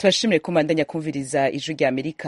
turashimire ko mbandanya kumviriza ijwi rya amerika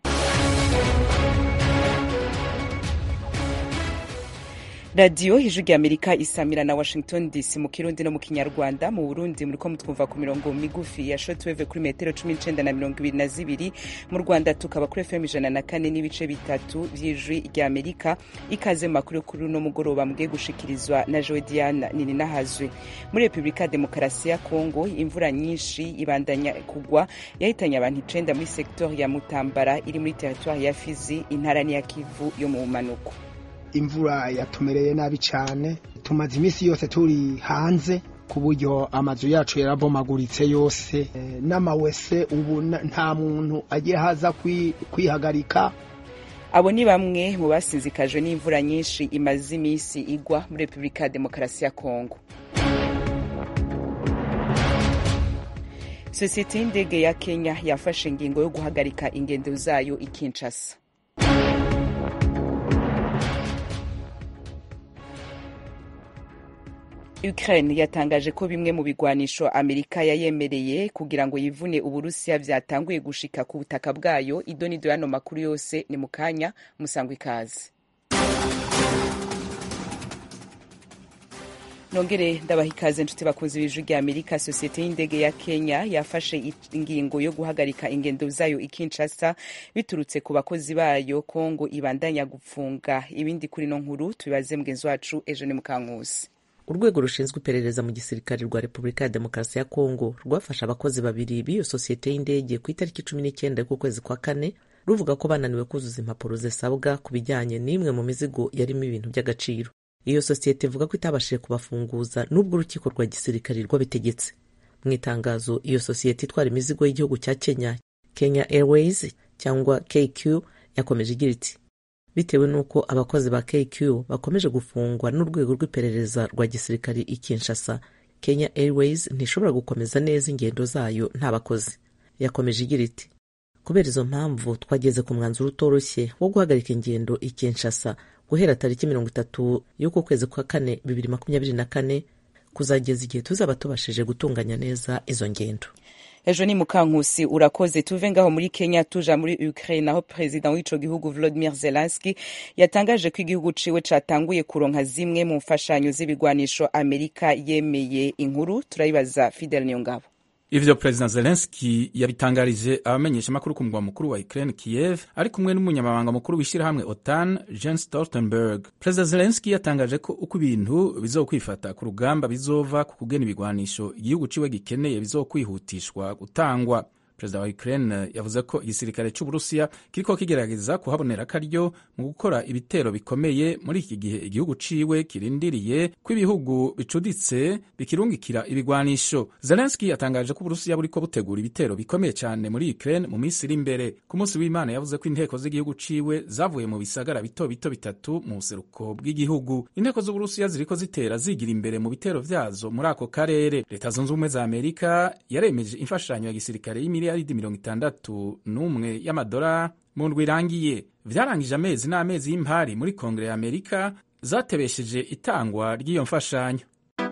radiyo ijwi rya amerika isamira na washington dc mu kirundi no mu kinyarwanda mu burundi muriko mutwumva ku mirongo migufi ya shotweve kuri metero cumi n'icenda na mirongo ibiri na zibiri mu rwanda tukaba kuri fm ijana na kane n'ibice bitatu vy'ijwi rya amerika ikaze mu makuru kuri uno mugoroba mugiye gushikirizwa na jowe diana nininahazwe muri repubulika ya demokarasi ya kongo imvura nyinshi ibandanya kugwa yahitanye abantu icenda muri sektori ya mutambara iri muri teritwari ya fizi intara n'iya kivu yo mu bumanuko imvura yatumereye nabi cyane tumaze iminsi yose turi hanze ku buryo amazu yacu yarabomaguritse yose n'amawese ubu nta muntu agira haza kwihagarika abo ni bamwe mu basinzikajwe n'imvura nyinshi imaze iminsi igwa muri repubulika ya demokarasi ya kongo sosiyete y'indege ya kenya yafashe ingingo yo guhagarika ingendo zayo i kinshasa Ukraine yatangaje ko bimwe mu bigwanisho Amerika yayemereye kugira ngo yivune Uburusiya vyatanguye gushika ku butaka bwayo idonido yano makuru yose ni mukanya musangwa ikaze nongere ndabaha ikaze nshuti bakunzi b'ijwi rya amerika sosiyete y'indege ya kenya yafashe ingingo yo guhagarika ingendo zayo i kinshasa biturutse ku bakozi bayo kongo ibandanya gupfunga ibindi kuri no nkuru tubibaze mugenzi wacu ejo ni mukankusi urwego rushinzwe iperereza mu gisirikare rwa repubulika ya demokarasi ya kongo rwafashe abakozi babiri b'iyo sosiyete y'indege ku itariki cumi n'icyenda y'ukwezi kwa kane ruvuga ko bananiwe kuzuza impapuro zisabwa ku bijyanye n'imwe mu mizigo yarimo ibintu by'agaciro iyo sosiyete ivuga ko itabashije kubafunguza n'ubwo urukiko rwa gisirikare rwabitegetse mu itangazo iyo sosiyete itwara imizigo y'igihugu cya kenya kenya airways cyangwa kq yakomeje igira iti bitewe n'uko abakozi ba KQ bakomeje gufungwa n'urwego rw'iperereza rwa gisirikari i Kinshasa Kenya Airways ntishobora gukomeza neza ingendo zayo nta bakozi yakomeje igira iti kubera izo mpamvu twageze ku mwanzuro utoroshye wo guhagarika ingendo i Kinshasa guhera tariki mirongo itatu y'uko kwezi kwa kane bibiri makumyabiri na kane kuzageza igihe tuzaba tubashije gutunganya neza izo ngendo ejo ni mukankusi urakoze tuve ngaho muri kenya tuja muri ukraine aho perezida w'ico gihugu volodimir zelenski yatangaje ko igihugu ciwe catanguye kuronka zimwe mu mfashanyo z'ibigwanisho amerika yemeye inkuru turayibaza fidel niyongabo ivyo perezida zelenski yabitangarije abamenyesha amakuru ku mugwa mukuru wa ukraine kiev ari kumwe n'umunyamabanga mukuru w'ishyirahamwe otan jens stoltenberg perezida zelenski yatangaje ko uko ibintu bizokwifata ku rugamba bizova ku kugena ibigwanisho igihugu ciwe gikeneye bizokwihutishwa gutangwa perezida wa ukraine yavuze ko igisirikare c'uburusiya kiriko kigerageza kuhabonera akaryo mu gukora ibitero bikomeye muri iki gihe igihugu ciwe kirindiriye ko ibihugu bicuditse bikirungikira ibigwanisho zelenski yatangaje ko uburusiya buriko butegura ibitero bikomeye cyane muri ukraine mu minsi iri imbere ku munsi w'imana yavuze ko inteko z'igihugu ciwe zavuye mu bisagara bito bito bitatu mu buseruko bw'igihugu inteko z'uburusiya ziriko zitera zigira imbere mu bitero vyazo muri ako karere leta zunze ubumwe za amerika yaremeje imfashanyo ya gisirikare y'imiliyari miliyaridi mirongo itandatu n'umwe y'amadolari mu ndwi irangiye vyarangije amezi n'amezi y'impari muri kongere ya amerika zatebesheje itangwa ry'iyo mfashanyo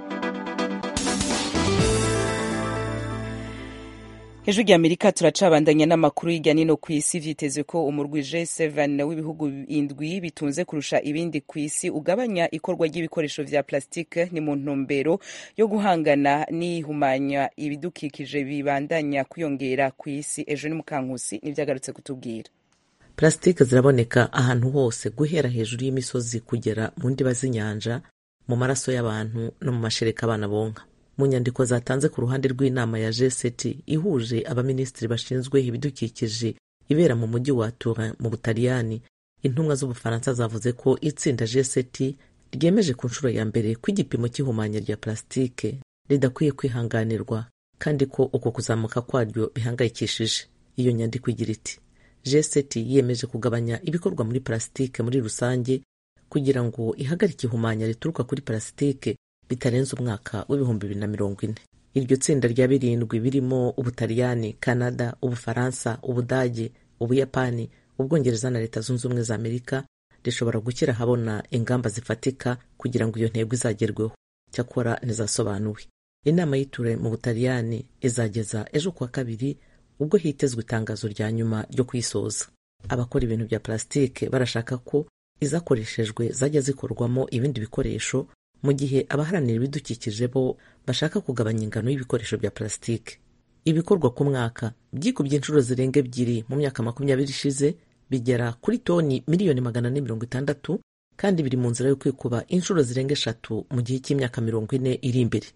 hejuru rya amerika turacabandanya n'amakuru hirya nino ku isi vyitezwe ko umurwi G7 w'ibihugu indwi bitunze kurusha ibindi ku isi ugabanya ikorwa ry'ibikoresho vya plastike ni mu ntumbero yo guhangana n'ihumanya ibidukikije bibandanya kwiyongera ku isi ejo ni mukankusi nivyagarutse kutubwira plastike ziraboneka ahantu hose guhera hejuru y'imisozi kugera mu ndiba z'inyanja mu maraso y'abantu no mu mashereka abana bonka mu nyandiko zatanze ku ruhande rw'inama ya G7 ihuje abaminisitiri bashinzwe ibidukikije ibera mu mujyi wa Turin mu Butaliyani intumwa z'Ubufaransa zavuze ko itsinda G7 ryemeje ku nshuro ya mbere ko igipimo cy'ihumanya rya plastike ridakwiye kwihanganirwa kandi ko uko kuzamuka kwaryo bihangayikishije iyo nyandiko igira iti G7 yiyemeje kugabanya ibikorwa muri plastike muri rusange kugira ngo ihagarike ihumanya rituruka kuri plastike bitarenze umwaka w'ibihumbi bibiri na mirongo ine iryo tsinda rya birindwi birimo ubutaliyani kanada ubufaransa ubudage ubuyapani ubwongereza na leta zunze ubumwe za amerika rishobora gushyira ahabona ingamba zifatika kugira ngo iyo ntego izagerweho cyakora ntizasobanuwe inama y'iture mu butaliyani izageza ejo kuwa kabiri ubwo hitezwe itangazo rya nyuma ryo kuyisoza abakora ibintu bya plasitike barashaka ko izakoreshejwe zajya zikorwamo ibindi bikoresho mu gihe abaharanira ibidukikije bo bashaka kugabanya ingano y'ibikoresho bya plasitike ibikorwa ku mwaka byikubye inshuro zirenga ebyiri mu myaka makumyabiri ishize bigera kuri toni miliyoni magana ane mirongo itandatu kandi biri mu nzira yo kwikuba inshuro zirenga eshatu mu gihe cy'imyaka mirongo ine iri imbere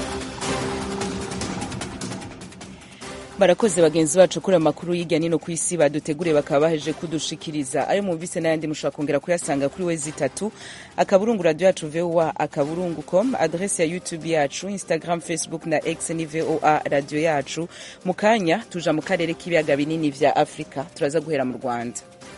barakoze bagenzi bacu kuri amakuru y'ijya nino ku isi baduteguriye bakaba baheje kudushikiriza ayo mwumvise n'ayandi mushobora kongera kuyasanga kuri wezi itatu akaburungu radiyo yacu voa akaburungu com adrese ya youtube yacu instagram facebook na x ni voa radiyo yacu mu kanya tuja mu karere k'ibiyaga binini vya afurika turaza guhera mu rwanda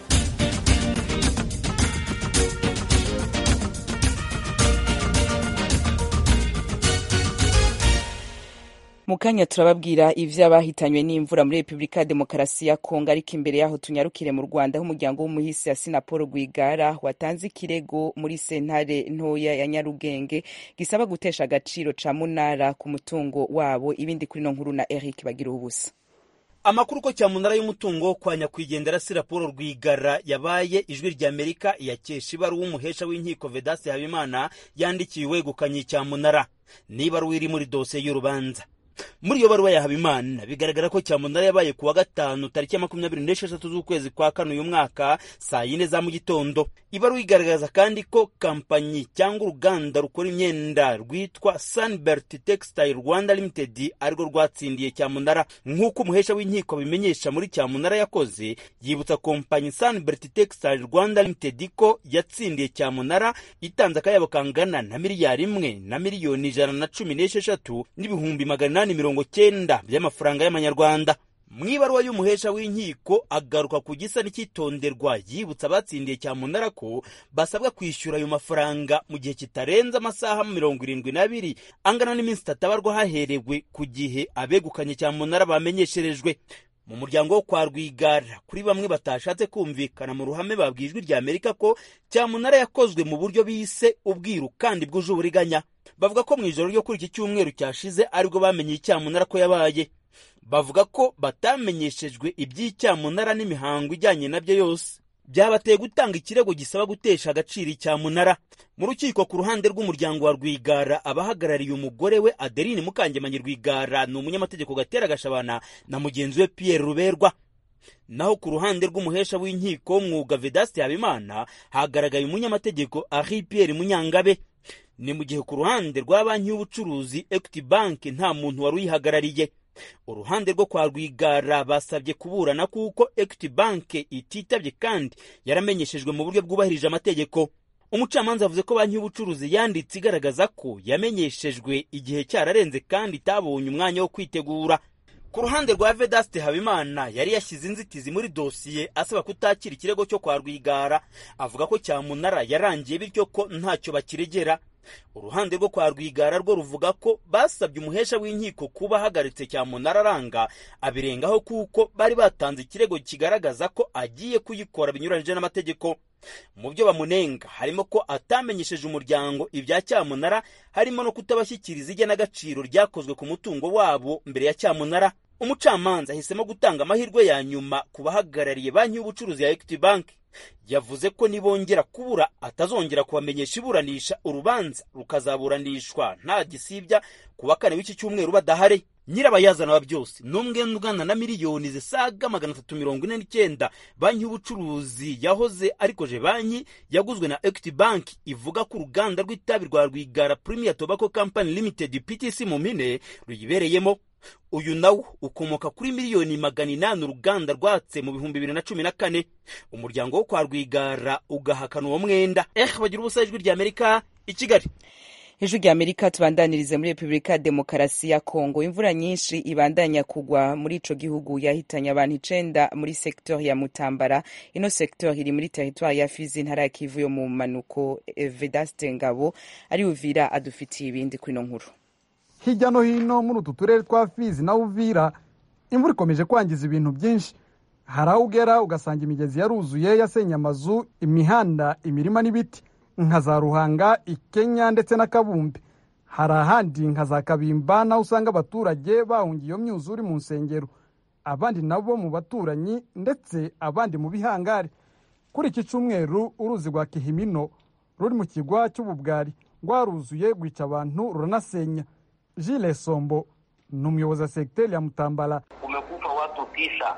mu kanya turababwira ivy'abahitanywe n'imvura muri repubulika ya demokarasi ya kongo ariko imbere yaho tunyarukire mu rwanda aho umuryango w'umuhisi ya sinapolo rwigara watanze ikirego muri sentare ntoya ya nyarugenge gisaba gutesha agaciro ca munara ku mutungo wabo ibindi kuri no nkuru na eric bagira ubusa amakuru ko cyamunara y'umutungo kwa nyakwigendera si raporo rwigara yabaye ijwi rya amerika iyakesha ibaruwa umuhesha w'inkiko vedasi habimana yandikiye uwegukanye cyamunara n'ibaruwa iri muri dosiye y'urubanza muri iyo baruwa ya habimana bigaragara ko cyamunara yabaye ku wa gatanu tariki ya makumyabiri n'esheshatu z'ukwezi kwa kane uyu mwaka saa yine za mu gitondo ibaruwa igaragaza kandi ko kampanyi cyangwa uruganda rukora imyenda rwitwa sunbert textile rwanda limited arirwo rwatsindiye cyamunara nk'uko umuhesha w'inkiko abimenyesha muri cyamunara yakoze yibutsa kompanyi sunbert textile rwanda limited ko yatsindiye cyamunara itanze akayabo kangana na miliyari imwe na miliyoni ijana na cumi n'esheshatu n'ibihumbi magana inani mirongo cyenda by'amafaranga y'amanyarwanda mu ibaruwa y'umuhesha w'inkiko agaruka ku gisa n'icyitonderwa yibutsa abatsindiye cyamunara ko basabwa kwishyura ayo mafaranga mu gihe kitarenze amasaha mirongo irindwi n'abiri angana n'iminsi itatu abarwa haherewe ku gihe abegukanye cyamunara bamenyesherejwe mu muryango wo kwa rwigara kuri bamwe batashatse kumvikana mu ruhame babwiye ijwi rya amerika ko cyamunara yakozwe mu buryo bise ubwiru kandi bwuje uburiganya bavuga ko mu ijoro ryo kuri iki cyumweru cyashize aribwo bamenye icyamunara ko yabaye bavuga ko batamenyeshejwe iby'icyamunara n'imihango ijyanye nabyo yose byabateye gutanga ikirego gisaba gutesha agaciro icyamunara mu rukiko ku ruhande rw'umuryango wa rwigara abahagarariye umugore we adeline mukangemanyi rwigara ni umunyamategeko gatera gashabana na mugenzi we pierre ruberwa naho ku ruhande rw'umuhesha w'inkiko w'umwuga vedasti habimana hagaragaye umunyamategeko ari pierre munyangabe ni mu gihe ku ruhande rwa banki y'ubucuruzi equity bank nta muntu wari uyihagarariye uruhande rwo kwa rwigara basabye kuburana kuko equity bank ititabye kandi yaramenyeshejwe mu buryo bwubahirije amategeko umucamanza avuze ko banki y'ubucuruzi yanditse igaragaza ko yamenyeshejwe igihe cyararenze kandi itabonye umwanya wo kwitegura ku ruhande rwa vedaste habimana yari yashyize inzitizi muri dosiye asaba kutakira ikirego cyo kwa rwigara avuga ko cyamunara yarangiye bityo ko ntacyo bakiregera uruhande rwo kwa rwigara rwo ruvuga ko basabye umuhesha w'inkiko kuba ahagaritse cyamunara aranga abirengaho kuko bari batanze ikirego kigaragaza ko agiye kuyikora binyuranyije n'amategeko mu byo bamunenga harimo ko atamenyesheje umuryango ibya cyamunara harimo no kutabashyikiriza igenagaciro ryakozwe ku mutungo wabo mbere ya cyamunara umucamanza ahisemo gutanga amahirwe ya nyuma ku bahagarariye banki y'ubucuruzi ya equity bank yavuze ko nibongera kubura atazongera kubamenyesha iburanisha urubanza rukazaburanishwa nta gisibya ku wa kane w'iki cyumweru badahari nyirabayazana wa byose ni umwe ungana na miliyoni zisaga magana atatu mirongo ine n'icyenda banki y'ubucuruzi yahoze arikoje banki yaguzwe na equity bank ivuga ko uruganda rw'itabi rwa rwigara premier tobacco company limited ptc mu mpine ruyibereyemo uyu nawo ukomoka kuri miliyoni magana inani uruganda rwatse mu bihumbi bibiri na cumi na kane umuryango wo kwa rwigara ugahakana uwo mwenda eh bagira ubusa ijwi rya amerika i kigali ijwi rya amerika tubandanirize muri repubulika ya demokarasi ya kongo imvura nyinshi ibandanya kugwa muri ico gihugu yahitanye abantu icenda muri sektori ya mutambara ino sektori iri muri teritwari ya fizi intara ya kivu yo mu manuko vedaste ngabo ari uvira adufitiye ibindi kuri ino nkuru hirya no hino muri utu turere twa fizi na uvira imvura ikomeje kwangiza ibintu byinshi hari aho ugera ugasanga imigezi yaruzuye yasenye amazu imihanda imirima n'ibiti nka za ruhanga ikenya ndetse na kabumbe hari ahandi nka za kabimba naho usanga abaturage bahungiye iyo myuzure mu nsengero abandi nabo mu baturanyi ndetse abandi mu bihangare kuri iki cyumweru uruzi rwa kihimino ruri mu kigwa cy'ububwari rwaruzuye rwica abantu ruranasenya Jules Sombo ni umuyobozi wa segiteri ya Mutambala. Kumekufa watu tisa,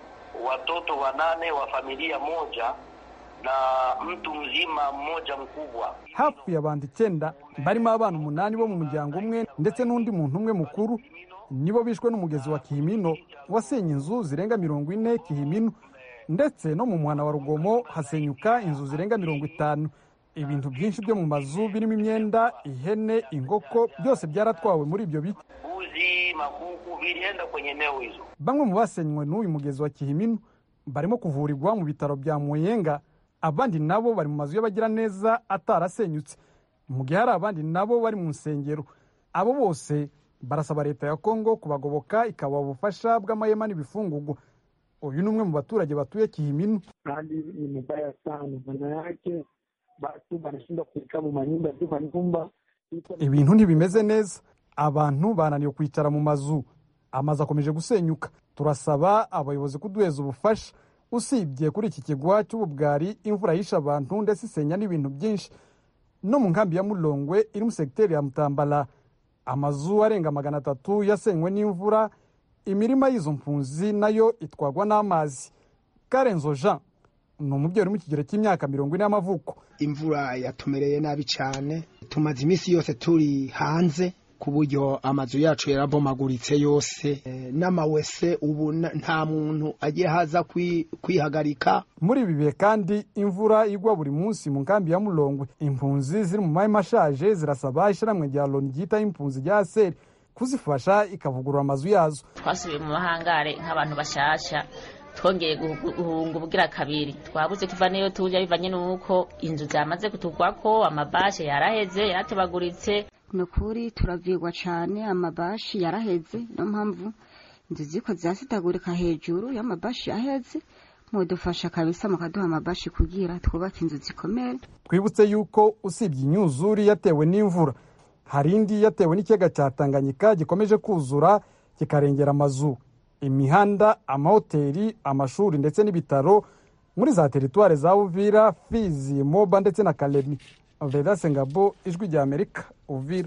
watoto wanane wa familia moja na mtu mzima mmoja mkubwa. Hapfuye abantu icyenda barimo abana umunani bo mu muryango umwe ndetse n'undi muntu umwe mukuru nibo bishwe n'umugezi wa Kihimino wasenye inzu zirenga mirongo ine Kihimino ndetse no mu muhana wa Rugomo hasenyuka inzu zirenga mirongo itanu ibintu byinshi byo mu mazu birimo imyenda ihene inkoko byose byaratwawe muri ibyo biti Mbuzi, makuku vilienda kwenye eneo hizo. bamwe mu basenywe n'uyu mugezi wa Kihimino barimo kuvurirwa mu bitaro bya Muyenga abandi nabo bari mu mazu y'abagiraneza atarasenyutse mu gihe hari abandi nabo bari mu nsengero abo bose barasaba leta ya kongo kubagoboka ikabaha ubufasha bw'amahema n'ibifungugwa uyu ni umwe mu baturage batuye Kihimino hali ni mbaya sana, maana yake watu wanashindwa kuikaa mu manyumba tu manyumba iko na- ibintu ntibimeze neza abantu bananiwe kwicara mu mazu amazu akomeje gusenyuka turasaba abayobozi kuduheza ubufasha usibye kuri iki kigwa cy'ububwari imvura yishe abantu ndetse isenya n'ibintu byinshi no mu nkambi ya mulongwe iri mu segiteri ya mutambala amazu arenga magana atatu yasenywe n'imvura imirima y'izo mpunzi nayo itwagwa n'amazi karenzo jean ni umubyeyi uri mu kigero cy'imyaka mirongo ine y'amavuko imvura yatumereye nabi cyane tumaze iminsi yose turi hanze ku buryo amazu yacu yarabomaguritse yose Eh, n'amawese ubu na- nta muntu agiye haza kwi- kwihagarika muri ibi bihe kandi imvura igwa buri munsi mu nkambi ya mulongwe impunzi ziri mu mahema ashaje zirasaba ishyirahamwe rya loni ryitaho impunzi rya aseri kuzifasha ikavugurura amazu yazo twasubiye mu mahangare nk'abantu bashasha twongeye guhu- guhunga ubugira kabiri twabuze tuva niyo tujya bivanye n'uko inzu zamaze kutugwako amabashe yaraheze yaratebaguritse ni ukuri turavirwa cyane amabashi yaraheze niyo mpamvu inzu ziko zirasitagurika hejuru y'amabashi aheze mudufasha kabisa mukaduha amabashi kugira twubake inzu zikomere twibutse yuko usibye imyuzure yatewe n'imvura hari indi yatewe n'ikiyaga cya tanganyika gikomeje kuzura kikarengera amazu imihanda amahoteli amashuri ndetse n'ibitaro muri za teritwari za uvira fizi moba ndetse na kalemi vedase ngabo ijwi rya amerika uvira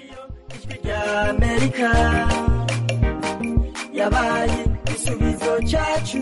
ry'amerika yabaye igisubizo cyacu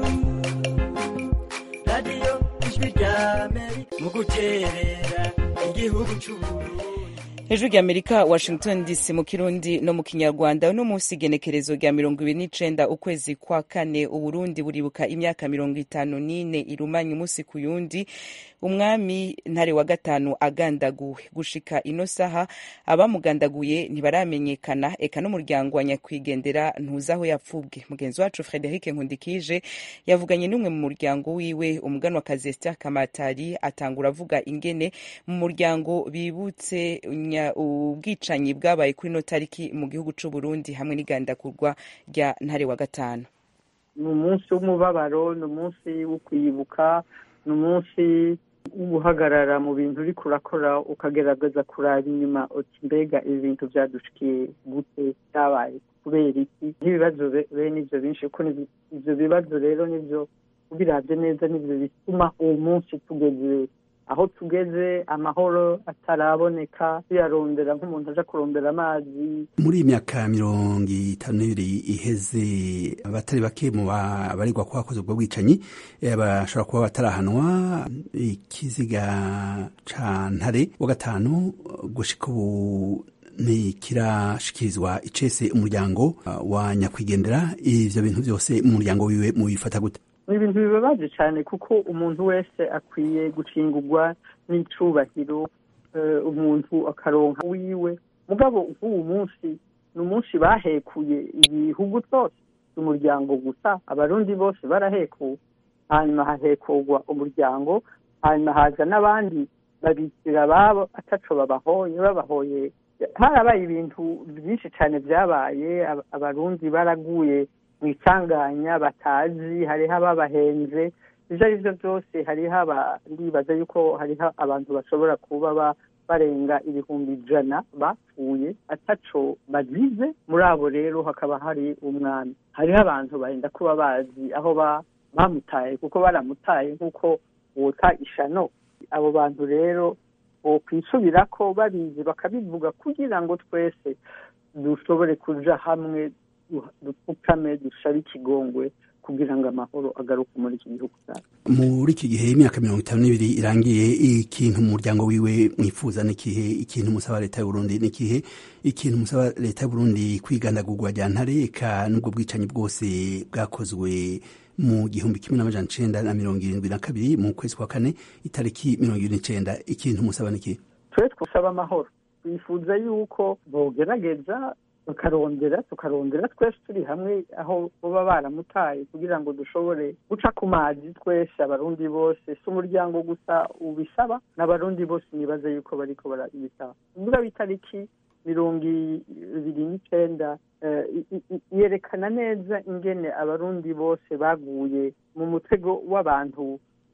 radiyo ijwi ry'amerika mu guterera igihugu cy'uburundi hejuru rya amerika washington dc mu kirundi no mu kinyarwanda uno munsi igenekerezo rya mirongo ibiri n'icenda ukwezi kwa kane uburundi buribuka imyaka mirongo itanu n'ine irumanye umunsi ku yundi umwami ntare wa gatanu agandaguwe gushika ino saha abamugandaguye ntibaramenyekana eka n'umuryango wa nyakwigendera ntuzi aho yapfubwe mugenzi wacu frederic nkundikije yavuganye n'umwe mu muryango wiwe umuganwakazi esther kamatari atangura avuga ingene mu muryango bibutse nya- ubwicanyi bwabaye kuri ino tariki mu gihugu c'u Burundi hamwe n'igandakurwa rya ntare wa gatanu ni umunsi w'umubabaro ni umunsi wo kwibuka ni umunsi wo guhagarara mu bintu uriko urakora ukagerageza kuraba inyuma uti mbega ibi bintu byadushikiye gute byabaye kubera iki nk'ibibazo be- bene ivyo binshi kuko ni- ivyo bibazo rero nivyo ubiravye neza nivyo bituma uwo munsi tugeze aho tugeze amahoro ataraboneka tuyarondera nk'umuntu aja kurondera amazi muri iyi myaka mirongo itanu n'ibiri iheze abatari bake mu ba- baregwa ko bakoze ubwo bwicanyi eh, bashobora kuba batarahanwa ikiziga ca ntare wa gatanu gushika ubu ntikirashikirizwa icese umuryango uh, wa nyakwigendera ivyo bintu vyose mu muryango wiwe mubifata gute ni ibintu bibabaje cyane kuko umuntu wese akwiye gucingurwa n'icubahiro eh, umuntu akaronka wiwe mugabo nk'uwu munsi ni umunsi bahekuye ibihugu byose si umuryango gusa abarundi bose barahekuwe hanyuma hahekurwa umuryango hanyuma haza n'abandi babikira ababo ataco babahoye babahoye harabaye ibintu byinshi cyane byabaye aba- abarundi baraguye mu isanganya batazi hariho ababahenze ibyo ari byo byose hariho aba ndibaza yuko hariho abantu bashobora kuba ba- barenga ibihumbi ijana bapfuye ataco bagize muri abo rero hakaba hari umwami hariho abantu barenda kuba bazi aho ba bamutaye kuko baramutaye nk'uko wota ishano abo bantu rero bokwisubira ko babizi bakabivuga kugira ngo twese dushobore kuja hamwe dupfukame dusabe ikigongwe kugira ngo amahoro agaruke muri iki gihugu cyacu muri iki gihe imyaka mirongo itanu n'ibiri irangiye ikintu umuryango wiwe mwifuza n'ikihe ikintu musaba leta y'uburundi n'ikihe ikintu musaba leta y'uburundi kwigandagurwa rya ntareka n'ubwo bwicanyi bwose bwakozwe mu gihumbi kimwe n'amajana icenda na mirongo irindwi na kabiri mu kwezi kwa kane itariki mirongo irindwi n'icenda ikintu musaba n'ikihe twe twusaba amahoro twifuza yuko bogerageza tukarondera tukarondera twese turi hamwe aho baba baramutaye kugira ngo dushobore guca ku mazi twese abarundi bose si umuryango gusa ubisaba n'abarundi bose nibaze yuko bariko barabisaba ubwo itariki mirongo ibiri n'icenda yerekana neza ingene abarundi bose baguye mu mutego w'abantu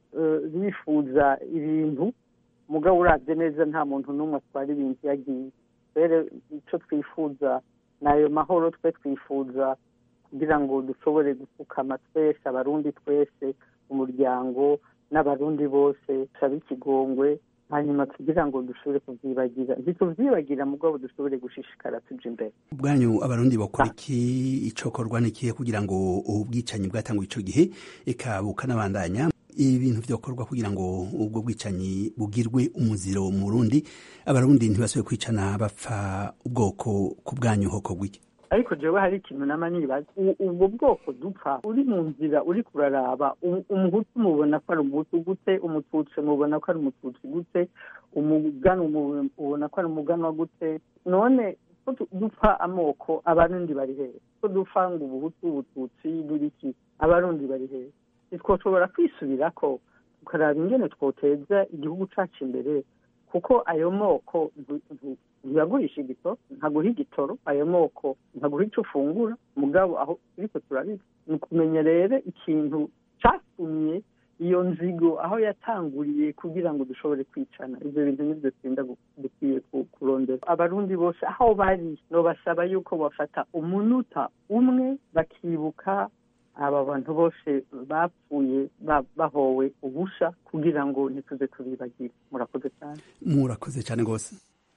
bifuza ibintu mugabo urabye neza nta muntu n'umwe atwara ibintu yagiye rero icyo twifuza ni ayo mahoro twe twifuza kugira ngo dushobore gupfukama twese abarundi twese umuryango n'abarundi bose tusabe ikigongwe hanyuma kugira ngo dushobore kubyibagira ntitubyibagira mugabo dushobore gushishikara tuja imbere ubwanyu abarundi bakora iki icokorwa n'ikihe kugira ngo ubwicanyi bwatanguye ico gihe eka bukanabandanya ibintu vyokorwa kugira ngo ubwo bwicanyi bugirwe umuziro mu Burundi abarundi ntibasubire kwicana bapfa ubwoko ku bwanyu hokorwa iki ariko jewe hari ikintu nama nibaza ubwo bwoko dupfa uri mu nzira uri kuraraba umuhutu mubona ko ari umuhutu gute umututsi mubona ko ari umututsi gute umugano mubona ko ari umuganwa gute none ko dupfa amoko abarundi bari hehe ko dupfa ngo ubuhutu ubututsi n'ibiki abarundi bari hehe ntitwoshobora kwisubirako tukaraba ingene twoteza igihugu cacu imbere kuko ayo moko ntiyagurisha igitoro ntaguha igitoro ayo moko ntaguha icyo ufungura mugabo aho turiko turabiba ni ukumenya rero ikintu catumye iyo nzigo aho yatanguriye kugira ngo dushobore kwicana ibyo bintu nibyo twenda dukwiye kurondera abarundi bose aho bari nobasaba yuko bafata umunota umwe bakibuka aba bantu bose bapfuye bahowe ubusha kugira ngo ntituze tubibagire murakoze cyane murakoze cyane rwose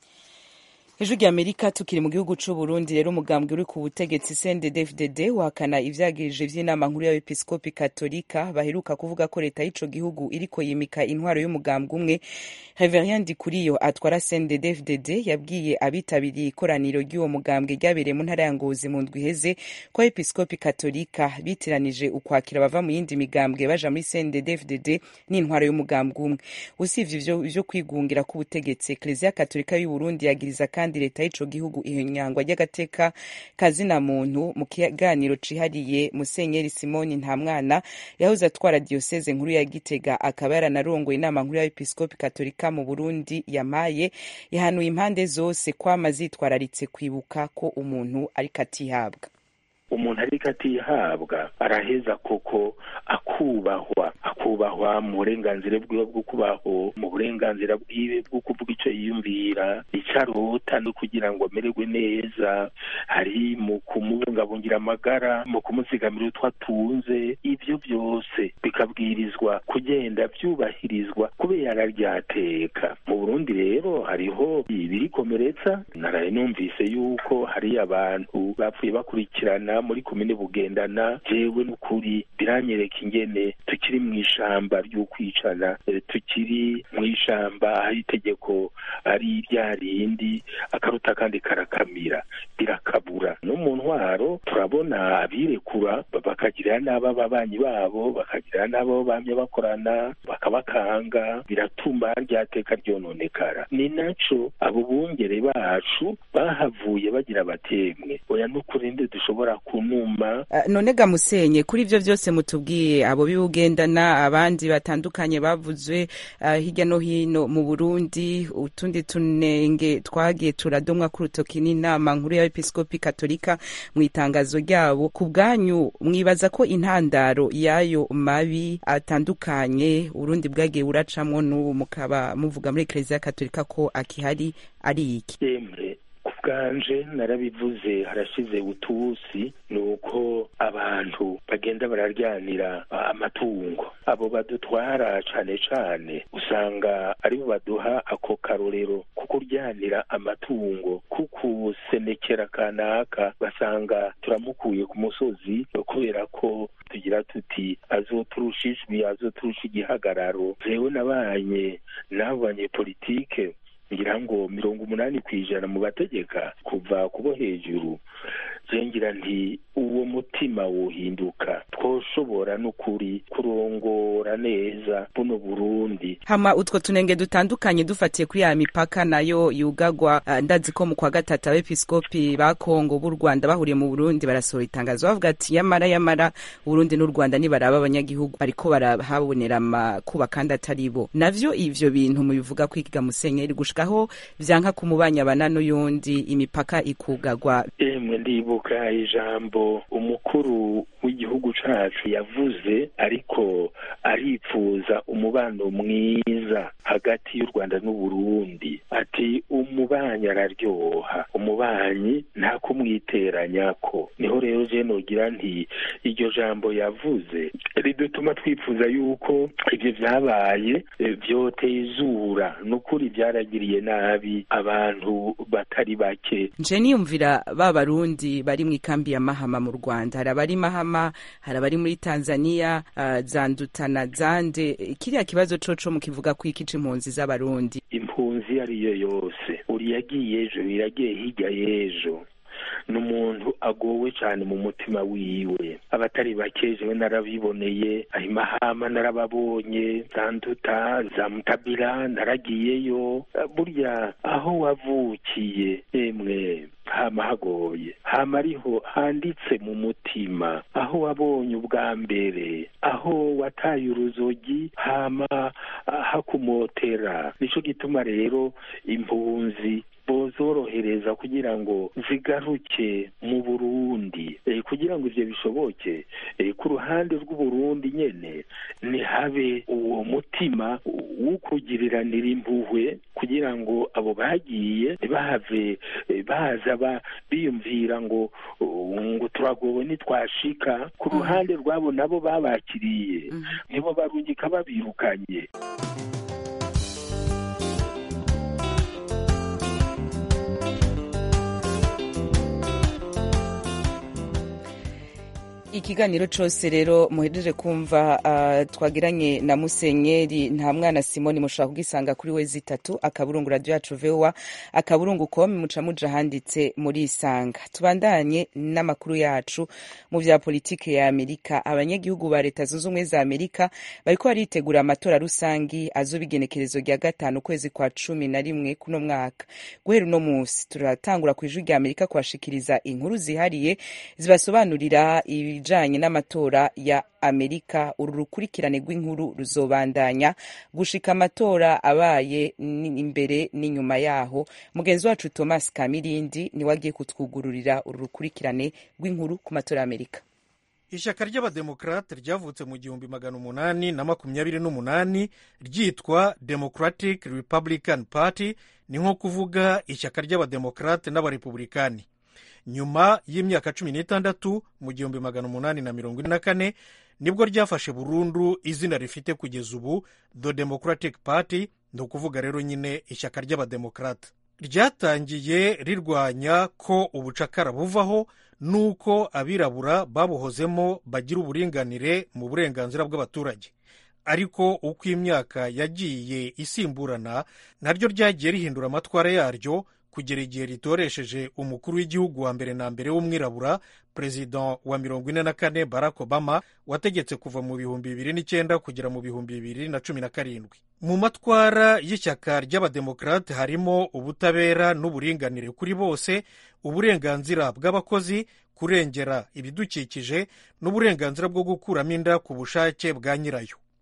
ijwi ry'amerika tukiri mu gihugu c'u burundi rero umugambwe uri ku butegetsi cndd wahakana ivyagirije vy'inama nkuru y'abepiskopi katolika baheruka kuvuga ko leta y'ico gihugu iriko yimika intwaro y'umugambwe umwe reverien ndikuriyo atwara cndd yabwiye abitabiriye ikoraniro ry'uwo mugambwe ryabereye mu ntara ya ngozi mu ndwi iheze ko abepiskopi katolika bitiranije ukwakira bava mu yindi migambwe baja muri cndd n'intwaro y'umugambwe umwe usivye ivyo vyo kwigungira k'ubutegetsi ekleziya katolika y'uburundi yagiriza kandi kandi leta y'ico gihugu ihinyangwa ry'agateka kazina muntu mu kiganiro cihariye musenyeri simoni ntamwana yahoze atwara diyoseze nkuru ya gitega akaba yaranarongoye inama nkuru y'abepiskopi katolika mu burundi yamaye yahanuye impande zose kwama zitwararitse kwibuka ko umuntu ariko atihabwa umuntu ariko atihabwa araheza koko akubahwa akubahwa mu burenganzira bwiwe bwo kubaho mu burenganzira bwiwe bwo kuvuga icyo yiyumvira icyo arota no kugira ngo amererwe neza hari mu kumubungabungira amagara mu kumuzigamira utwo atunze ibyo byose bikabwirizwa kugenda byubahirizwa kubera ryateka mu burundi rero hariho ibirikomeretsa naraye numvise yuko hari abantu bapfuye bakurikirana muri komine bugendana jewe n'ukuri biranyereka ingene tukiri mu ishamba ry'ukwicana tukiri mu ishamba aho itegeko ari rya rindi akaruta kandi karakamira birakabura no mu ntwaro turabona abirekura bakagirira n'abo ababanyi babo bakagirira n'abo bamye bakorana bakabakanga biratuma ryateka ryononekara ni naco abo bungere bacu bahavuye bagira batemwe oya n'ukuri ndi dushobora kunuma uh, none ga musenye kuri ivyo vyose mutubwiye abo bibugendana abandi batandukanye bavuzwe uh, hirya no hino mu Burundi utundi tunenge twagiye turadomwa ku rutoki n'inama nkuru y'abepiskopi katolika amerika mu itangazo ryabo ku bwanyu mwibaza ko intandaro y'ayo mabi atandukanye urundi bwagiye buracamwo n'ubu mukaba muvuga muri ekereziya katolika ko akihari ari iki yemwe ku bwanje narabivuze harashize utusi ni uko abantu bagenda bararyanira amatungo abo badutwara cane cane usanga aribo baduha ako karorero ko kuryanira amatungo kukusenekera kanaka basanga turamukuye ku musozi kubera ko tugira tuti azoturusha ijwi azoturusha igihagararo jewe nabanye n'abo banyepolitike ngira ngo mirongo umunani ku ijana mu bategeka kuva kubo hejuru ngira nti uwo mutima wohinduka twoshobora n'ukuri kurongora neza buno burundi hama utwo tunenge dutandukanye dufatiye kuri ya mipaka nayo yugagwa uh, ndazi ko mu kwa gatatu abepiskopi ba kongo b'u rwanda bahuriye mu burundi barasohora itangazo bavuga ati yamara yamara uburundi n'u rwanda nibaraba abanyagihugu bariko barahabonera amakuba kandi atari bo navyo ivyo bintu mubivuga kwiga musenyeri gushikaho vyanka kumubanya bana n'uyundi imipaka ikugagwa emwe ndibuka ijambo umukuru w'igihugu cacu yavuze ariko aripfuza umubano mwiza hagati y'u rwanda n'uburundi ati umubanyi araryoha umubanyi nta kumwiteranyako niho rero je nogira nti iryo jambo yavuze ridutuma twifuza yuko ivyo vyabaye vyotezura nukuri vyaragiriye nabi abantu batari bake nje niyumvira ba barundi bari mu ikambi ya mahama mu rwanda hari abari mahama hari abari muri tanzania uh, zandutana zande kiriya kibazo coco mukivuga ko iki c'impunzi z'abarundi impunzi ariyo yose uri yagiye ejo iragiye hirya y'ejo ni umuntu agowe cyane mu mutima wiwe abatari bake jewe narabiboneye ahimahama narababonye za nduta za mutabira naragiyeyo burya aho wavukiye emwe hama hagoye hama ariho handitse mu mutima aho wabonye ubwa mbere aho wataye uruzogi hama hakumotera nico gituma rero impunzi bozorohereza kugira ngo zigaruke mu burundi e, kugira ngo ivyo bishoboke e, ku ruhande rw'uburundi nyene nihabe uwo mutima w'ukugiriranira impuhwe kugira ngo abo bagiye ntibahave e, baza ba biyumvira ngo ngo turagowe nitwashika ku ruhande rwabo nabo babakiriye nibo barungika babirukanye ikiganiro cose rero muhejeje kumva uh, twagiranye na musenyeri nta mwana simoni mushobora kugisanga kuri we zitatu akaburungu radio yacu voa akaburungu com muca muja handitse muri isanga tubandanye n'amakuru yacu mu vya politike ya amerika abanyagihugu ba leta zunze ubumwe za amerika bariko baritegura amatora rusangi azoba igenekerezo rya gatanu ukwezi kwa cumi na rimwe kuno mwaka guhera uno musi turatangura ku ijwi rya amerika kubashikiriza inkuru zihariye zibasobanurira ibi ibijanye n'amatora ya amerika uru rukurikirane rw'inkuru ruzobandanya gushika amatora abaye imbere n'inyuma yaho mugenzi wacu thomas kamirindi niwe agiye kutwugururira uru rukurikirane rw'inkuru ku matora ya amerika ishyaka ry'abademokarate ryavutse mu gihumbi magana umunani na makumyabiri n'umunani ryitwa democratic republican party ni nko kuvuga ishyaka ry'abademokarate n'abarepublikani nyuma y'imyaka cumi n'itandatu mu gihumbi magana umunani na mirongo ine na kane nibwo ryafashe burundu izina rifite kugeza ubu the democratic party ni ukuvuga rero nyine ishyaka ry'abademokarate ryatangiye rirwanya ko ubucakara buvaho n'uko abirabura babuhozemo bagira uburinganire mu burenganzira bw'abaturage ariko uko imyaka yagiye isimburana naryo ryagiye rihindura amatwara yaryo kugera igihe ritoresheje umukuru w'igihugu wa mbere na mbere w'umwirabura perezida wa mirongo ine na kane barack obama wategetse kuva mu bihumbi bibiri n'icyenda kugera mu bihumbi bibiri na cumi na karindwi mu matwara y'ishyaka ry'abademokarate harimo ubutabera n'uburinganire kuri bose uburenganzira bw'abakozi kurengera ibidukikije n'uburenganzira bwo gukuramo inda ku bushake bwa nyirayo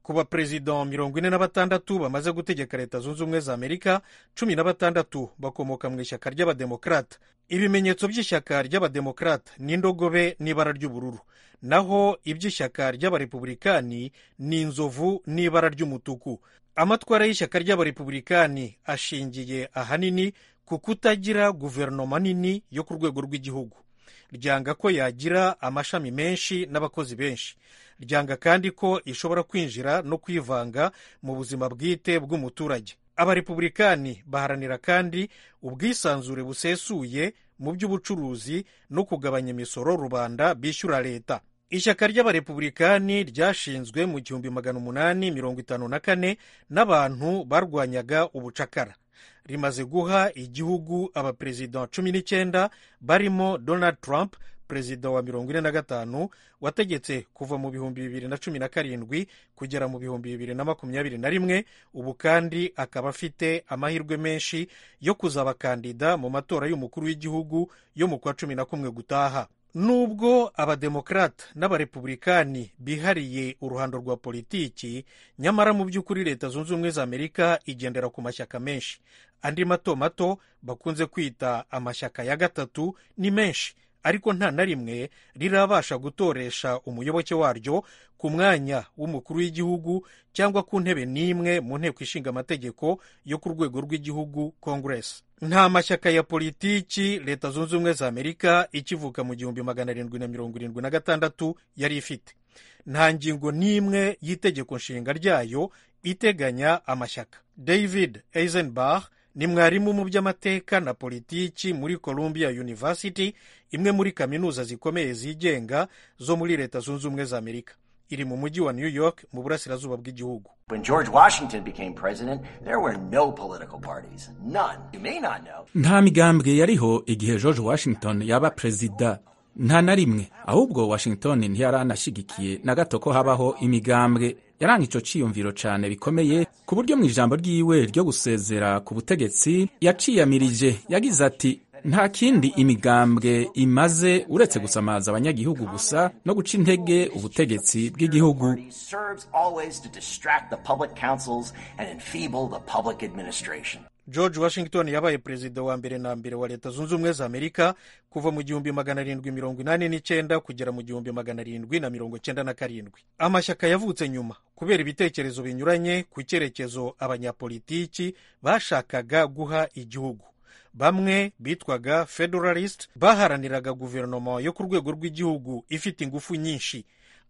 ku baperezida mirongo ine na batandatu bamaze gutegeka leta zunze ubumwe za amerika cumi na batandatu bakomoka mu ishyaka ry'abademokarata ibimenyetso by'ishyaka ry'abademokarata ni indogobe n'ibara ry'ubururu naho iby'ishyaka ry'abarepubulikani ni inzovu n'ibara ry'umutuku amatwara y'ishyaka ry'abarepubulikani ashingiye ahanini ku kutagira guverinoma nini yo ku rwego rw'igihugu ryanga ko yagira amashami menshi n'abakozi benshi ryanga kandi ko ishobora kwinjira no kwivanga mu buzima bwite bw'umuturage abarepubulikani baharanira kandi ubwisanzure busesuye mu by'ubucuruzi no kugabanya imisoro rubanda bishyura leta ishyaka ry'abarepubulikani ryashinzwe mu gihumbi magana umunani mirongo itanu na kane n'abantu barwanyaga ubucakara rimaze guha igihugu abaperezida cumi n'icyenda barimo donald trump perezida wa mirongo ine na gatanu wategetse kuva mu bihumbi bibiri na cumi na karindwi kugera mu bihumbi bibiri na makumyabiri na rimwe ubu kandi akaba afite amahirwe menshi yo kuzaba kandida mu matora y'umukuru w'igihugu yo mu kwa cumi na kumwe gutaha nubwo abademokarata n'abarepubulikani bihariye uruhando rwa politiki nyamara mu by'ukuri leta zunze ubumwe za amerika igendera ku mashyaka menshi andi mato mato bakunze kwita amashyaka ya gatatu ni menshi ariko nta na rimwe rirabasha gutoresha umuyoboke waryo ku mwanya w'umukuru w'igihugu cyangwa ku ntebe n'imwe mu nteko ishinga amategeko yo ku rwego rw'igihugu congress nta mashyaka ya politiki leta zunze ubumwe za amerika ikivuka mu gihumbi magana arindwi na mirongo irindwi na gatandatu yari ifite nta ngingo n'imwe y'itegeko nshinga ryayo iteganya amashyaka david eisenbach ni mwarimu mu by'amateka na politiki muri columbia university imwe muri kaminuza zikomeye zigenga zo muri leta zunze ubumwe za amerika iri mu mujyi wa new york mu burasirazuba bw'igihugu When George Washington became president, there were no political parties. None. You may not know. nta migambwe yariho igihe george washington yaba perezida nta na rimwe ahubwo washington ntiyari anashyigikiye na gato ko habaho imigambwe yaranga ico ciyumviro cane bikomeye ku buryo mu ijambo ryiwe ryo gusezera ku butegetsi yaciyamirije yagize ati nta kindi imigambwe imaze uretse gusamaza abanyagihugu gusa no guca intege ubutegetsi bw'igihugu Party serves always to distract the public councils and enfeeble the public administration. george washington yabaye perezida wa mbere na mbere wa leta zunze ubumwe za amerika kuva mu gihumbi magana arindwi mirongo inani n'icyenda kugera mu gihumbi magana arindwi na mirongo cyenda na karindwi amashyaka yavutse nyuma kubera ibitekerezo binyuranye ku cyerekezo abanyapolitiki bashakaga guha igihugu bamwe bitwaga federalist baharaniraga guverinoma yo ku rwego rw'igihugu ifite ingufu nyinshi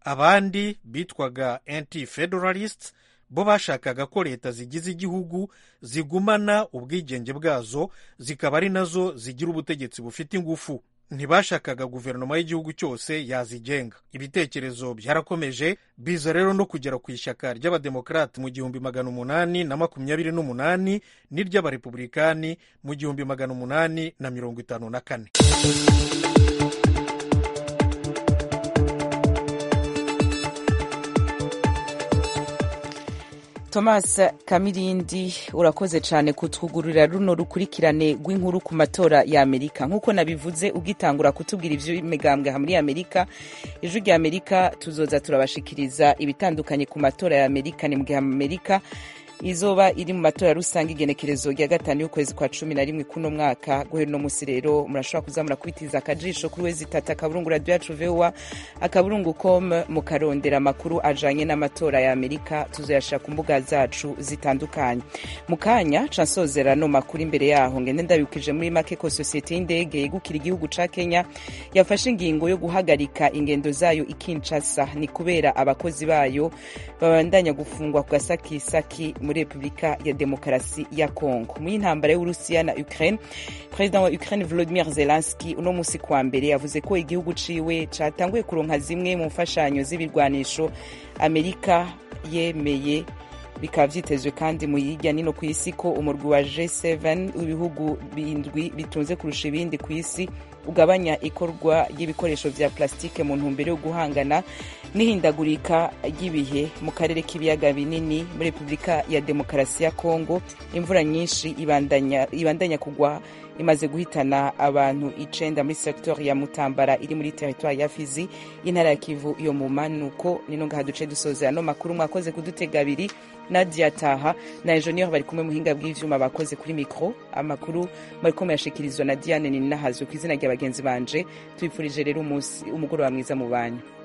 abandi bitwaga anti federalists bo bashakaga ko leta zigize igihugu zigumana ubwigenge bwazo zikaba ari nazo zigira ubutegetsi bufite ingufu ntibashakaga guverinoma y'igihugu cyose yazigenga ibitekerezo byarakomeje biza rero no kugera ku ishyaka ry'abademokarati mu gihumbi magana umunani na makumyabiri n'umunani n'iry'abarepubulikani mu gihumbi magana umunani na mirongo itanu na kane thomas kamirindi urakoze cyane kutwugururira runo rukurikirane rw'inkuru ku matora ya amerika nk'uko nabivuze ugitangura kutubwira iby'imigambwe aha muri amerika ijwi rya amerika tuzoza turabashikiriza ibitandukanye ku matora ya amerika ni mu gihe amerika izoba iri mu matora rusange igenekerezo rya gatanu y'ukwezi kwa cumi na rimwe kuno mwaka guhera uno munsi rero murashobora kuza murakubitiza akajisho kuri wezi itatu akaburungu radiyo yacu vowa akaburungu com mukarondera amakuru ajanye n'amatora ya amerika tuzoyashira ku mbuga zacu zitandukanye mu kanya ca nsozera no makuru imbere yaho ngende ndabibukije muri make ko sosiyete y'indege yegukira igihugu ca kenya yafashe ingingo yo guhagarika ingendo zayo i kinshasa ni kubera abakozi bayo babandanya gufungwa ku gasakisaki muri repubulika ya demokarasi ya kongo mu y'intambara y'uburusiya na ukraine perezida wa ukraine volodimir zelenski uno munsi kwa mbere yavuze ko igihugu ciwe catanguye kuronka zimwe mu mfashanyo z'ibirwanisho amerika yemeye bikaba vyitezwe kandi mu hirya nino ku isi ko umurwi wa g7 w'ibihugu bindwi bitunze kurusha ibindi ku isi ugabanya ikorwa ry'ibikoresho vya plastike mu ntumbero yo guhangana n'ihindagurika ry'ibihe mu karere k'ibiyaga binini muri repubulika ya demokarasi ya kongo imvura nyinshi ibandanya, ibandanya kugwa imaze guhitana abantu icenda muri sektor ya mutambara iri muri teritwari ya fizi intara ya kivu yo mu manuko nino ngaha duce dusoza ano makuru mwakoze kudutega abiri nadia taha na enjeniyeri bari kumwe muhinga bw'ivyuma bakoze kuri mikro amakuru mariko muyashikirizwa na diane ninahazwe ku izina rya bagenzi banje tubipfurije rero umunsi umugoroba mwiza mu banyu